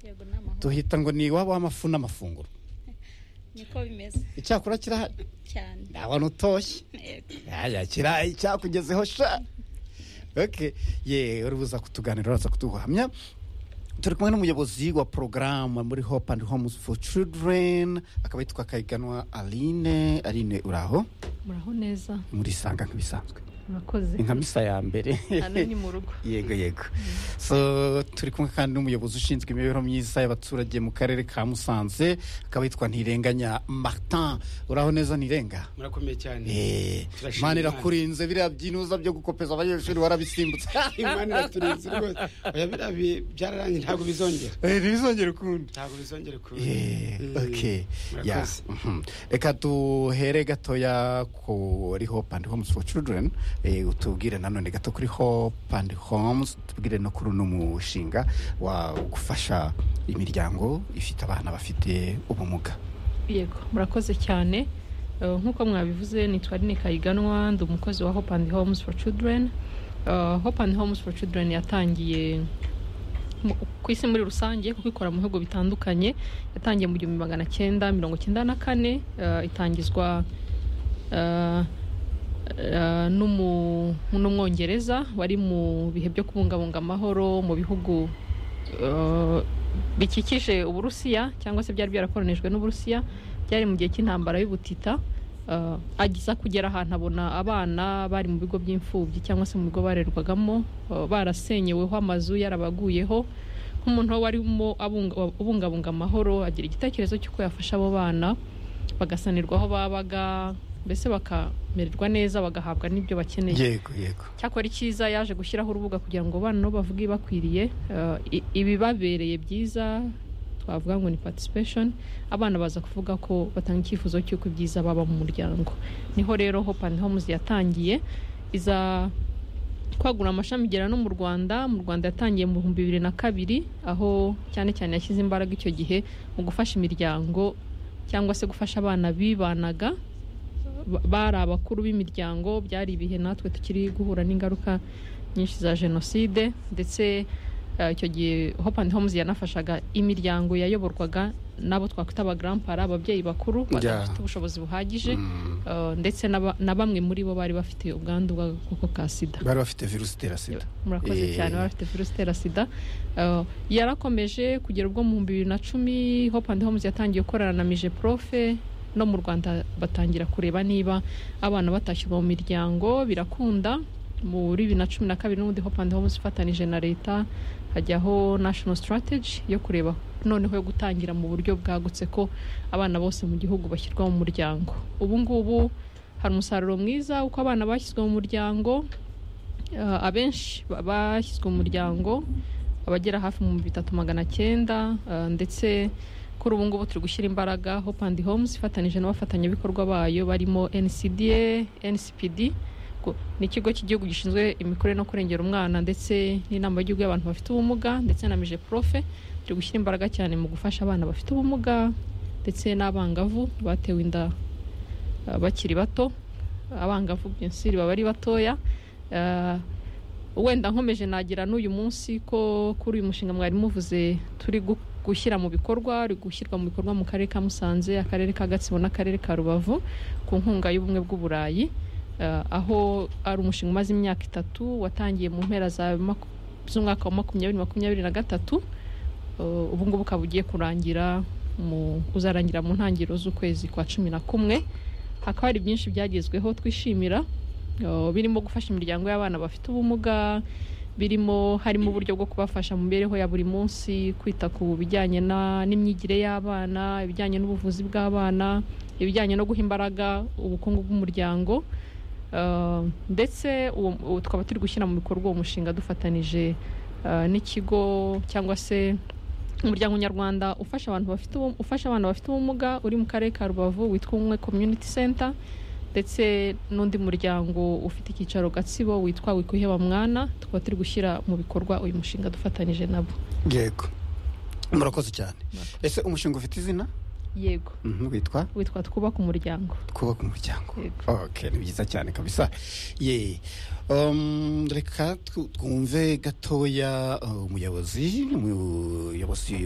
yego ni amahoro tuhita ngo ni iwabo w'amafu n'amafunguro niko bimeze icyakora kirahari cyane ntawe utoshye yego yaya kirayi cyakugezeho sha oke ye urubuza kutuganira uraza kuduhamya turi kumwe n'umuyobozi wa porogaramu muri hope and homes for children akaba yitwa kayiganwa aline aline uraho muraho neza murisanga nk'ibisanzwe murakoze inkamisa ya mbere hano ni mu rugo yego yego so turi kumwe kandi n'umuyobozi ushinzwe imibereho myiza y'abaturage mu karere ka musanze akaba yitwa ntirenganya martin uraho neza ntirenga murakomeye cyane Eh, Turashima imana Imana. irakurinze biriya byinuza byo gukopeza abanyeshuri warabisimbutse imana iraturinze rwose oya biriya bi- byararangiye ntabwo bizongera Eh, ntibizongere ukundi ntabwo bizongere ku Eh, Mm. okay. Ya, Murakoze. mhm. reka duhere gatoya kuri hope and homes for children Eh, utubwire nanone gato kuri hope and homes tubwire no kuri uno mushinga wa gufasha imiryango ifite abana bafite ubumuga yego murakoze cyane Eh, nk'uko mwabivuze nitwa Aline kayiganwa ndi umukozi wa hope and homes for children Eh, hope and homes for children yatangiye mu- ku isi muri rusange kuko ikora mu bihugu bitandukanye yatangiye mu gihumbi magana cyenda mirongo cyenda na kane eh, itangizwa eh, eh, n'umu- n'umwongereza wari mu bihe byo kubungabunga amahoro mu bihugu eh, bikikije uburusiya cyangwa se byari byarakoronijwe n'uburusiya byari mu gihe cy'intambara y'ubutita eh, ageza kugera ahantu abona abana bari mu bigo by'imfubyi cyangwa se mu bigo barerwagamo eh, barasenyeweho amazu yarabaguyeho nk'umuntu warimo abunga- ubungabunga amahoro agira igitekerezo cy'uko yafasha abo bana bagasanirwa aho babaga mbese bakamererwa neza bagahabwa n'ibyo bakeneye yego yego cyakora icyiza yaje gushyiraho urubuga kugira ngo abana nabo bavuge bakwiriye ibibabereye byiza twavuga ngo ni participation abana baza kuvuga ko batanga icyifuzo cy'uko ibyiza baba mu muryango niho rero hope and homes yatangiye iza kwagura amashami igera no mu rwanda mu rwanda yatangiye mu bihumbi bibiri na kabiri aho cyane cyane yashyize imbaraga icyo gihe mu gufasha imiryango cyangwa se gufasha abana bibanaga ba- bari abakuru b'imiryango byari ibihe natwe tukiri guhura n'ingaruka nyinshi za jenoside ndetse eh, icyo gihe hope and homes yanafashaga imiryango yayoborwaga n'abo twakwita abagarampara ababyeyi bakuru Yeah. badafite ubushobozi buhagije Mm. eh, ndetse n'aba- na bamwe muri bo bari bafite ubwandu bw'agakoko ka sida bari bafite virusi itera sida murakoze Eh. cyane bari bafite virusi itera sida Eh, yarakomeje kugera ubwo mu bihumbi bibiri na cumi hope and homes yatangiye gukorana na mije profe no mu rwanda batangira kureba niba abana batashyirwa mu miryango birakunda muri bibiri na cumi na kabiri n'ubundi hope and homes ifatanije na leta hajyaho national strategy yo kureba noneho yo gutangira mu buryo bwagutse ko abana bose mu gihugu bashyirwa mu muryango ubu ngubu hari umusaruro mwiza uko abana bashyizwe mu muryango Eh, abenshi ba- bashyizwe mu muryango abagera hafi mu bihumbi bitatu magana cyenda eh, ndetse kuri ubu ngubu turi gushyira imbaraga hope and homes ifatanije n'abafatanyabikorwa bayo barimo ncda ncpd Ku- ni ikigo cy'igihugu gishinzwe imikorere no kurengera umwana ndetse n'inama y'igihugu y'abantu bafite ubumuga ndetse na mije profe turi gushyira imbaraga cyane mu gufasha abana bafite ubumuga ndetse n'abangavu batewe inda eh, bakiri bato abangavu byinshi baba ari batoya Eh, wenda nkomeje nagira n'uyu munsi ko kuri uyu mushinga mwari muvuze turi gu- gushyira mu bikorwa uri gushyirwa mu bikorwa mu karere ka musanze akarere ka gatsibo n'akarere ka rubavu ku nkunga y'ubumwe bw'uburayi Eh, aho ari umushinga umaze imyaka itatu watangiye mu mpera za maku- z'umwaka wa makumyabiri makumyabiri na gatatu Eh, ubu ngubu ukaba ugiye kurangira mu uzarangira mu ntangiriro z'ukwezi kwa cumi na kumwe hakaba hari byinshi byagezweho twishimira Uh, birimo gufasha imiryango y'abana bafite ubumuga birimo harimo uburyo bwo kubafasha mu mibereho ya buri munsi kwita ku bijyanye na- n'imyigire y'abana ibijyanye n'ubuvuzi bw'abana ibijyanye no guha imbaraga ubukungu bw'umuryango Uh, ndetse uwo- uwo tukaba turi gushyira mu bikorwa uwo mushinga dufatanije uh, n'ikigo cyangwa se umuryango nyarwanda ufasha abantu bafite ubu- ufasha abana bafite ubumuga uri mu karere ka rubavu witwa umwe community center ndetse n'undi muryango ufite icyicaro gatsibo witwa wikuheba mwana tukaba turi gushyira mu bikorwa uyu mushinga dufatanyije nabo yego murakoze cyane Murakoze. ese umushinga ufite izina yego Mhm, witwa witwa twubaka umuryango twubaka umuryango Yego. okay, ni byiza cyane kabisa ye um, reka twu- twumve gatoya uh, umuyobozi umuyobozi